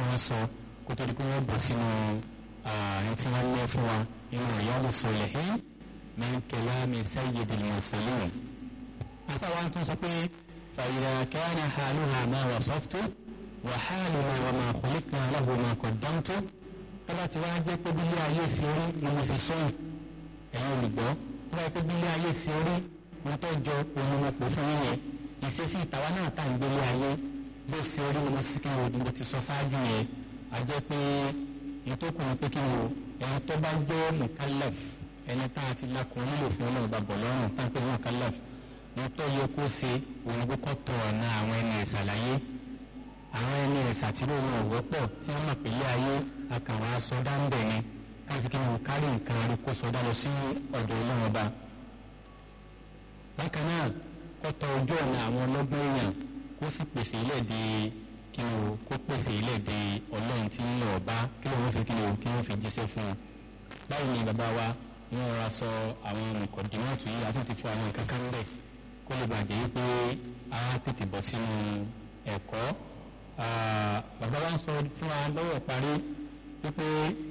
tí wọ́n sọ kó tó di pé wọ́n bọ̀ sínú ààrin tí wọ́n lé fún wa nínú Riyadus Salihin min kalami sayyidil mursalin. àtàwọn tó sọ pé fa idha kana haluha ma wasaftu wa haluna wa ma khuliqna lahu ma qaddamtu tọ́lá ti wá jẹ́ pé bílé ayé sí orí ni mo sì sọ́yìn ẹ̀yin olùgbọ́ tọ́lá pé bílé ayé sí orí mo tó jọ òun mo pò fún yín yẹn ìṣesí ìtawá náà tá à ń gbélé ayé bó ṣe orí ni mo sì kí ni mo ti sọ ṣáájú yẹn a jẹ́ pé ìtókùn ni pé kí ni o ẹni tó bá jẹ́ mukallaf ẹni tá a ti lakùn nílò fún ọlọ́run bá bọ̀ lọ́rùn tá a pè ní mukallaf ní tó yẹ kó ṣe òun kó kọ́ tọ̀ ọ̀nà àwọn ẹni ìṣàlàyé àwọn ẹni ìṣàtìlú wọn wọ́pọ̀ tí wọ́n mọ̀ pé ilé ayé akàwọn asọdá ń bẹ̀ ni káṣí kí wọn kárí nǹkan rí kó sọdá lọ sí ọ̀dọ̀ ọlọ́run ọba. bákan náà kọ́tọ̀ ojú ọ̀nà àwọn ọlọ́gbọ́n èèyàn kó sì pèsè ilẹ̀ di kí o kó pèsè ilẹ̀ di ọlọ́run tí ń lọ bá kí wọ́n fi kí o kí wọ́n fi jíṣẹ́ fún un. báyìí ni bàbá wa ní wọn ra sọ àwọn mọ̀kọ̀dínmọ́tò yìí àti ti fún àwọn kankan bẹ̀ kó lè bàjẹ́ wípé a tètè bọ̀ sínú ẹ̀kọ́ bàbá wa ń sọ fún wa lọ́wọ́ parí wípé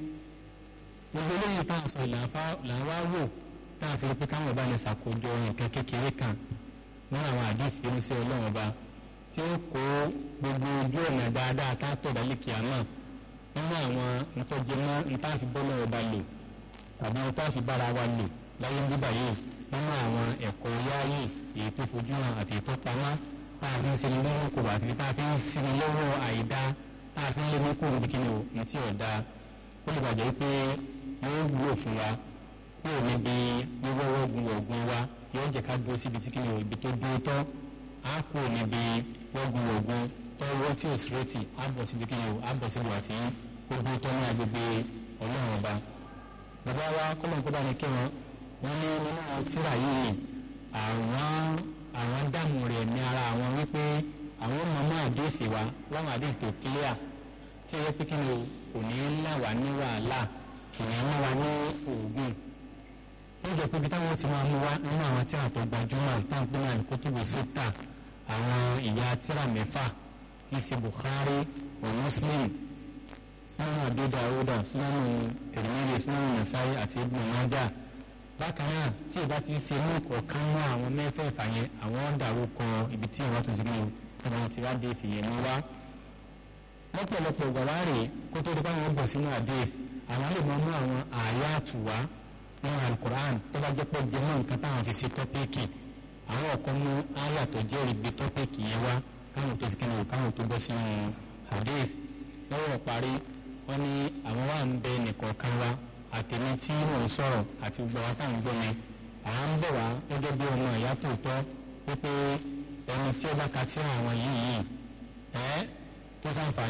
gbogbo eléyìí tá à ń sọ là ń wá wò tá a fi rí pé káwọn ọba lè ṣàkójọ nǹkan kékeré kan nínú àwọn àdéhìí oníṣẹ́ ọlọ́run ọba tí ó kó gbogbo ojú ọ̀nà dáadáa tá a tọ̀ dálé kìámà nínú àwọn ntọ́jẹmọ́ ntáàfi bọ́lá ọba lò tàbí ntáàfi bára wa lò láyé ń bíbà yìí nínú àwọn ẹ̀kọ́ yáàyè èyí tó fojú hàn àti èyí tó pamọ́ tá a fi ń sinmi lọ́wọ́ kò bá àti tá a fi ń sinmi lọ́wọ́ àìdá tá a fi ń lé ní kúrò níbi kíni o ní tí ọ̀dà ó lè bàjẹ́ pé yóò wúlò fún wa kúrò níbi wíwọ́wọ́ gun ọ̀gbun wa yóò jẹ́ ká dúró síbi tí kíni o ibi tó dúró tọ́ á kúrò níbi wọ́gun ọ̀gbun tọ́wọ́ tí ò sírẹ́tì á bọ̀ síbi kíni o á bọ̀ síbi àti ó dúró tọ́ ní agbègbè ọlọ́run ọba. bàbá wa kọ́lọ́n kó bá ní kí wọn wọ́n ní nínú tíra yìí àwọn àwọn dààmú rẹ̀ ní ara àwọn wípé àwọn mọ̀mọ́ àdéhìí wa láwọn àdéhìí tó kílíà tí ẹ pé kí ni kò ní ńlá wà ní wàhálà kì ní ńlá wà ní oògùn wọ́n jẹ́ pé bí táwọn ti máa mú wá nínú àwọn tíra tó gbajúmọ̀ táǹpé náà ní kótóbù síta àwọn ìyá tíra mẹ́fà tí í ṣe Bukhari wa Muslim sunan Abi Dawuda sunan Tirmidhi sunan Nasa'i àti Ibn Majah bákan náà tí ìbá ti ṣe mú ọ̀kan mọ́ àwọn mẹ́fẹ̀ẹ̀fà yẹn àwọn dàrú kọ ibi tí ìwọ́n tó ti gbé wọn ti wá dé ìfìyẹn mú wá. lọ́pọ̀lọpọ̀ gbàwá rè kó tó di báwọn bọ̀ sínú àdé àwọn lè mọ mú àwọn àyà àtùwá nínú alukur'an tó bá jẹ́ pé jẹ́mọ́ nǹkan táwọn fi ṣe tọ́pẹ́ẹ̀kì àwọn ọ̀kan mú àyà tó jẹ́ ìgbé tọ́pẹ́ẹ̀kì yẹn wá káwọn tó sikẹ́ náà káwọn tó bọ́ sínú àdé lọ́wọ́ parí wọ́n ní àwọn wà ń bẹ nìkọ̀ọ̀kan wa àtẹ̀mí tí mò ń sọ̀rọ̀ àti gbogbo àwọn táwọn gbọ́ mi à ń bọ̀ wá gẹ́gẹ́ bí ọmọ ìyá tòótọ́ wípé ẹni tí ó bá ka tí àwọn yìí yìí ẹ́ tó sàǹfààní.